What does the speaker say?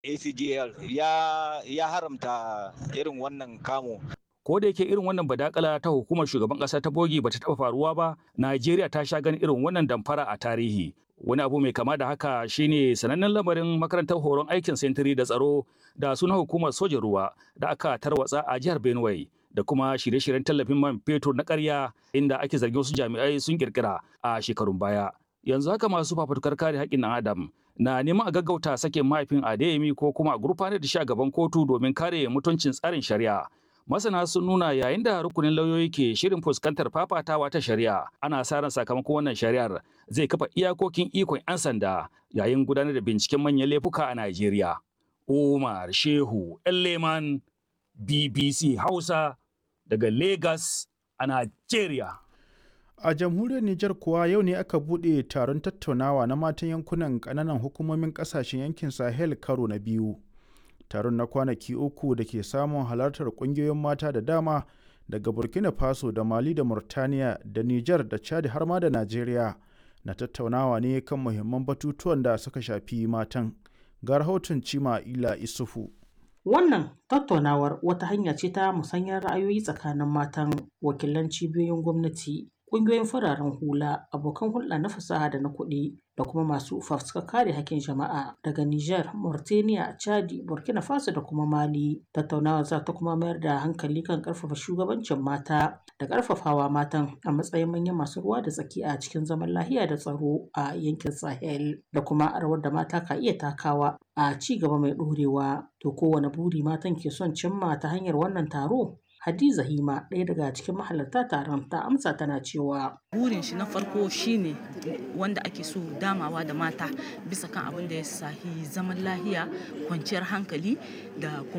acgl ya, ya haramta irin wannan kamo ko da yake irin wannan badakala ta hukumar shugaban kasa ta bogi bata taba faruwa ba Najeriya ta sha ganin irin wannan damfara a tarihi wani abu mai kama da haka shine sanannen lamarin makarantar horon aikin sentiri da tsaro da sunan hukumar sojan ruwa da aka tarwatsa a jihar Benue da kuma shirye-shiryen tallafin man fetur na ƙarya inda ake zargin wasu jami'ai sun kirkira a shekarun baya yanzu haka masu fafutukar kare haƙƙin ɗan adam na neman a gaggauta sakin mahaifin Adeyemi ko kuma a gurfanar da shi a gaban kotu domin kare mutuncin tsarin shari'a masana sun nuna yayin da rukunin lauyoyi ke shirin fuskantar fafatawa ta shari'a ana sa ran sakamakon wannan shari'ar zai kafa iyakokin ikon 'yan sanda yayin gudanar da binciken manyan laifuka a Najeriya. Umar Shehu Leman BBC Hausa daga Lagos a Najeriya. A jamhuriyar Nijar kuwa yau ne aka buɗe taron tattaunawa na matan yankunan ƙananan hukumomin ƙasashen yankin Sahel karo na biyu. taron na kwanaki uku da ke samun halartar ƙungiyoyin mata da dama daga burkina faso da mali da murtaniya da niger da chad har ma da najeriya na tattaunawa ne kan muhimman batutuwan da suka shafi matan ga rahoton cima ila isufu Wannan tattaunawar wata hanya ce ta musanyar ra'ayoyi tsakanin matan wakilan cibiyoyin gwamnati, ƙungiyoyin fararen hula, abokan hulɗa na fasaha da na kuɗi da kuma masu fafutukar kare hakkin jama'a daga Niger, Mauritania, Chadi, Burkina Faso da kuma Mali. Tattaunawar za ta kuma mayar da hankali kan ƙarfafa shugabancin mata da ƙarfafawa matan a matsayin manyan masu ruwa da tsaki a cikin zaman lahiya da tsaro a yankin Sahel da kuma rawar da mata ka iya takawa a ci gaba mai ɗorewa. To kowane buri matan ke son cimma ta hanyar wannan taro? Hadiza Hima ɗaya daga cikin mahalarta taron ta amsa tana cewa burin shi na farko shine wanda ake so damawa da mata bisa kan abin da ya sahi zaman lahiya kwanciyar hankali da kuma